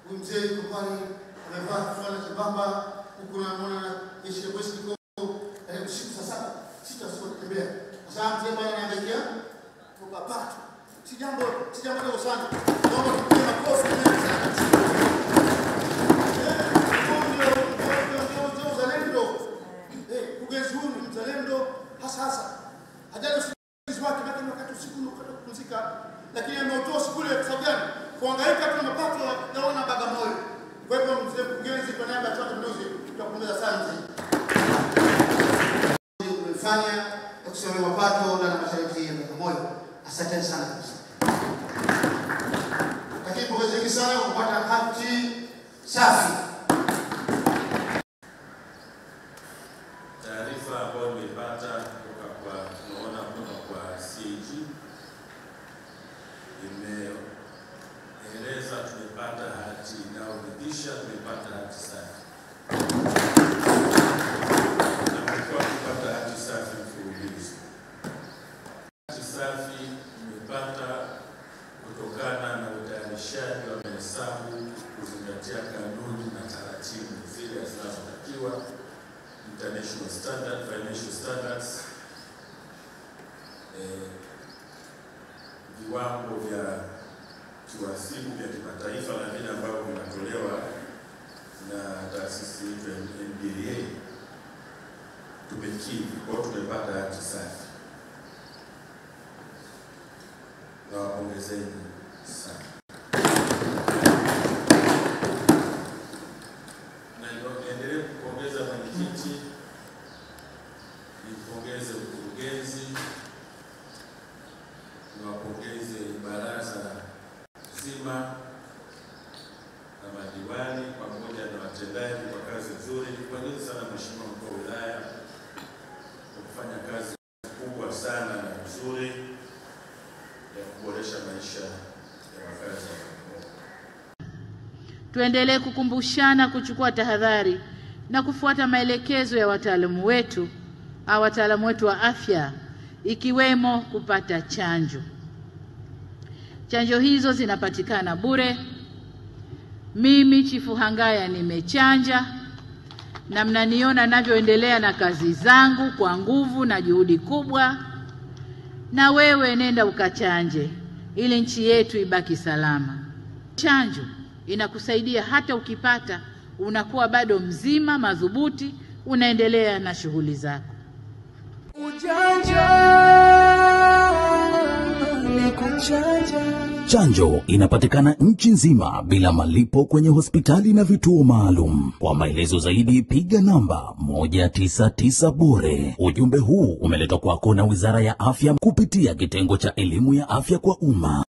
Huyu mzee yuko pale amevaa fulana chembamba, huku namwona jeshi la polisi liko eh, usiku saa saba sita usiku kutembea. Sasa mzee bwana anaangalia kwa pato, si jambo si jambo dogo sana. Naomba tupige makofi mengi sana. Eh, huyu ndio ndio ndio ndio uzalendo. Eh, mkurugenzi huyu ni mzalendo hasa hasa. Hajali usingizi wake, lakini wakati usiku unapata kupumzika, lakini ameutoa usiku ule kwa sababu gani? Kuhangaika tu na mapato ya wana Bagamoyo. Kwa hivyo mzee mkurugenzi, kwa niaba ya Chama cha Mapinduzi, tunakupongeza sana mzee. Umefanya ya kusimamia mapato na halmashauri ya Bagamoyo. Asanteni sana kabisa. Lakini pongezi nyingi sana kwa kupata hati safi. Taarifa ambayo nimeipata kutoka kwa tunaona kutoka kwa CAG imeeleza tumepata hati inayoridhisha, tumepata hati safi na tumekuwa kupata hati safi mfululizo. Hati safi tumepata kutokana na utayarishaji wa mahesabu kuzingatia kanuni na taratibu zile zinazotakiwa international standard, financial standards, eh, viwango vya kiwasibu vya kimataifa na vile ambavyo vinatolewa na taasisi yetu ya MBA tumekidhi. Kwa hiyo tumepata hati safi, na wapongezeni sana. na niendelee kupongeza mwenyekiti, nimpongeze mkurugenzi, niwapongeze baraza zima na madiwani pamoja na watendaji kwa kazi nzuri. Nipongeze sana Mheshimiwa mkuu wa wilaya kwa kufanya kazi kubwa sana na nzuri ya kuboresha maisha ya wakazi wa Bagamoyo. Tuendelee kukumbushana kuchukua tahadhari na kufuata maelekezo ya wataalamu wetu au wataalamu wetu wa afya ikiwemo kupata chanjo. Chanjo hizo zinapatikana bure. Mimi Chifu Hangaya nimechanja na mnaniona navyoendelea na kazi zangu kwa nguvu na juhudi kubwa, na wewe nenda ukachanje ili nchi yetu ibaki salama. Chanjo inakusaidia hata ukipata, unakuwa bado mzima madhubuti, unaendelea na shughuli zako. Chanjo inapatikana nchi nzima bila malipo kwenye hospitali na vituo maalum. Kwa maelezo zaidi piga namba 199 bure. Ujumbe huu umeletwa kwako na Wizara ya Afya kupitia kitengo cha elimu ya afya kwa umma.